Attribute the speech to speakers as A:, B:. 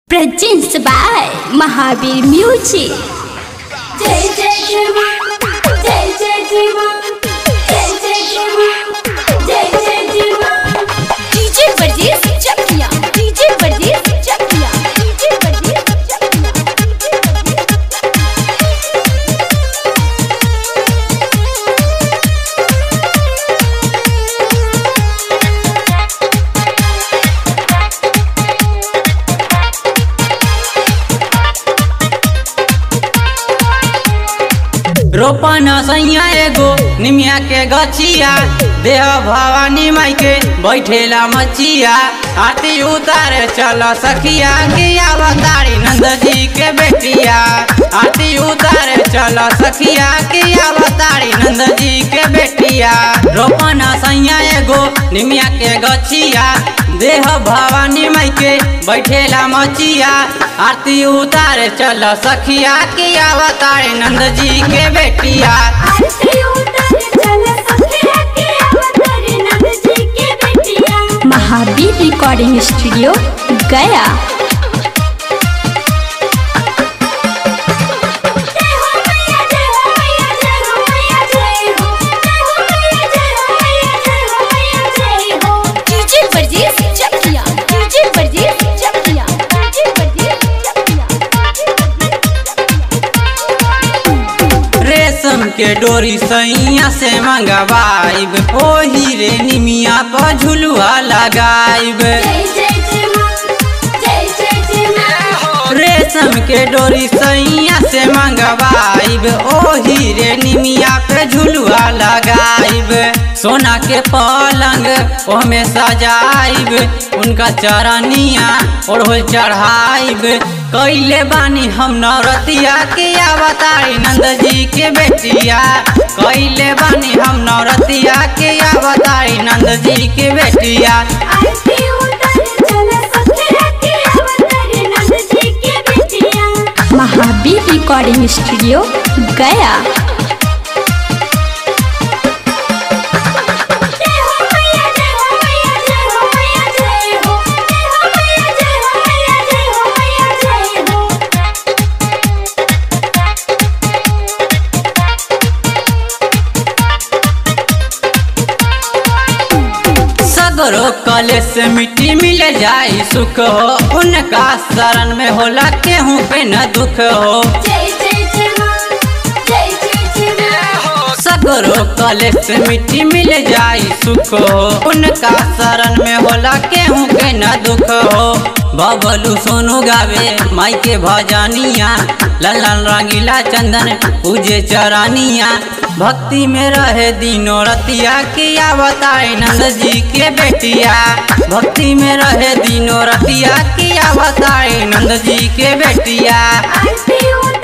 A: Produced by Mahavir Music.
B: जय जय जय मां जय जय जय मां जय जय जय मां जय जय जय मां
A: DJ Verdiz Chakia. DJ Verdiz Chakia. DJ Verdiz Chakia.
C: रोपन सैया एगो निमिया के गछिया देह भवानी माई के बैठेला मचिया आरती उतारे चल सखिया के अवतारी नंद जी के बेटिया आरती उतारे चल सखिया के अवतारी नंद जी के बेटिया रोपन सैया एगो निमिया के गछिया देह भवानी माई के बैठेला मचिया आरती उतारे चल सखिया के अवतारी नंद जी के बेटिया
B: आरती उतारे चले सखिया के अवतारी नंद जी के बेटिया
A: Mahavir Recording Studio, Gaya.
B: जय हो मैया जय हो मैया जय हो मैया जय हो जय हो मैया जय हो मैया जय हो मैया जय हो
A: DJ Verdiz Chakia. DJ Verdiz Chakia. DJ Verdiz
C: रेशम के डोरी सैया से मंगवाइब ओही रे निमिया पर झुलुआ लगाइब
B: जय जय जय मां जय जय जय मां
C: रेशम के डोरी सैया से मंगवाइब ओही रे निमिया पे झुलुआ लगाइब सोना के पलंग ओमे सजाइब उनका चरनिया ओढ़ल चढ़ाइब कैले बानी हम नौरतिया के अवतारी नंद जी के बेटिया कैले बानी हम नौरतिया के अवतारी नंद जी के बेटिया
B: आरती उतारे चले सखिया के अवतारी नंद जी के बेटिया
A: Mahavir Recording Studio, Gaya.
B: जय हो मैया जय हो मैया जय हो मैया जय हो जय हो मैया जय हो मैया जय हो मैया जय हो
C: सगरो कले से मिट्टी मिल जाई सुख हो उनका शरण में होला केहू पे न दुख हो
B: जय जय जय मां जय जय जय मां
C: सगरो कले से मिट्टी मिल जाई सुख हो उनका शरण में होला केहू पे न दुख हो बबलू सोनू गावे माई के भजनिया ललन रंगीला चंदन पूजे चरानिया भक्ति में रहे दिनों रतिया के अवतारी नंद जी के बेटिया भक्ति में रहे दिनों रतिया के अवतारी नंद जी के बेटिया
B: आरती उतारे